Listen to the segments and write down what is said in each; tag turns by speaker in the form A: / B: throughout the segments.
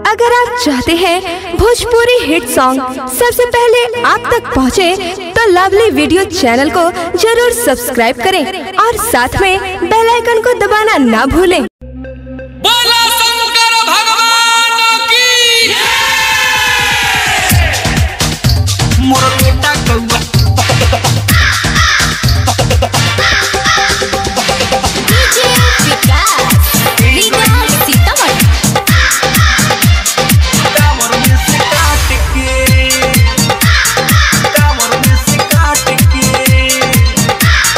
A: अगर आप चाहते हैं भोजपुरी हिट सॉन्ग सबसे पहले आप तक पहुंचे, तो लवली वीडियो चैनल को जरूर सब्सक्राइब करें और साथ में बेल आइकन को दबाना ना भूलें
B: बोला शंकर भगवान की
C: मोर बेटा कौआ कामर में से काट के कामर में से काट के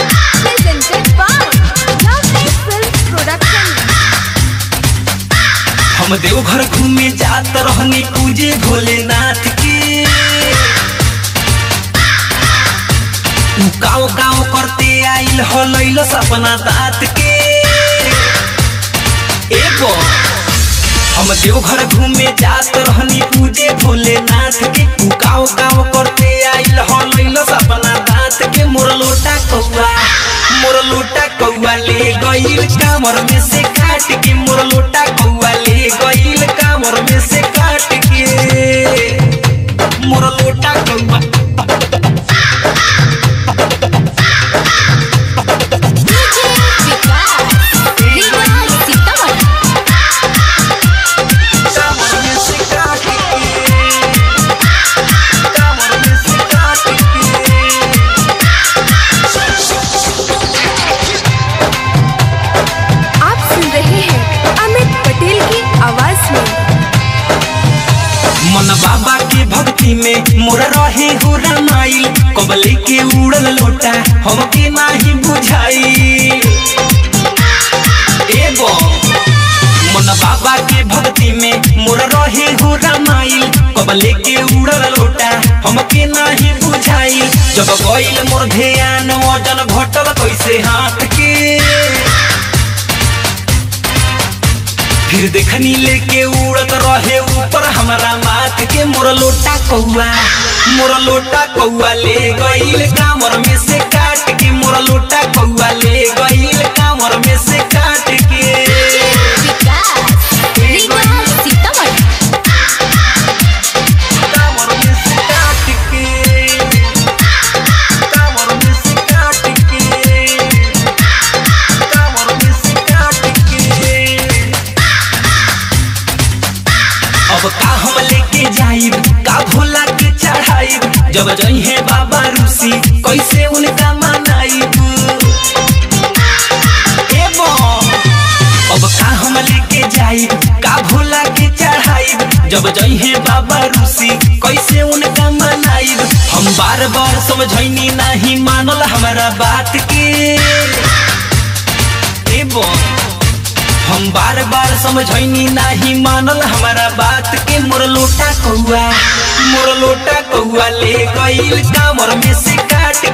C: हम देवघर घूमे जात रहनी पूजे भोलेनाथ के उ काव काव करते आइल हो लैल सपना दात के एगो हम देवघर घूमे जात रहनी पूजे भोलेनाथ के उ काव काव करते आइल हो लैल सपना दात के मोर लोटा कौआ मोर लोटा कौआ ले गइल कामर में से काट के मोर लोटा कौआ ले गइल कामर में से काट के मोर लोटा कौआ कामर में से काट के कामर में से काट के
A: आप सुन रहे हैं अमित पटेल की आवाज में
C: मन बाबा के भक्ति में मोर रहे हो रामाइल कबले के उड़ल लोटा हमके नाही बुझाई एगो मन बाबा के भक्ति में मोर रहे हो रामाइल कबले के उड़ल लोटा हमके नाही बुझाई जब गइल मोर ध्यान वजन घटल कैसे हाथ के फिर देखनी लेके उड़त रहे ऊपर हमारा माथ के मोर लोटा कौआ मोर लोटा कौआ ले गइल कामर में से काट के मोर लोटा कौआ ले गइल कामर में से काट के कामर में से काट के कामर में से काट के कामर में से काट के अब का हम लेके जाइब का भोला के चढ़ाइब जब जइहे बाबा रूसी कैसे उनका मनाइब ए बो, अब का हम लेके जाइब का भोला के चढ़ाइब जब जइहे बाबा रूसी कैसे उनका मनाइब हम बार बार समझैनी नहीं मानल हमारा बात के ए बो, हम बार बार समझैनी नहीं मानल हमारा बात के मोर लोटा कौआ मोर लोटा कौआ ले गइल कामर में से काट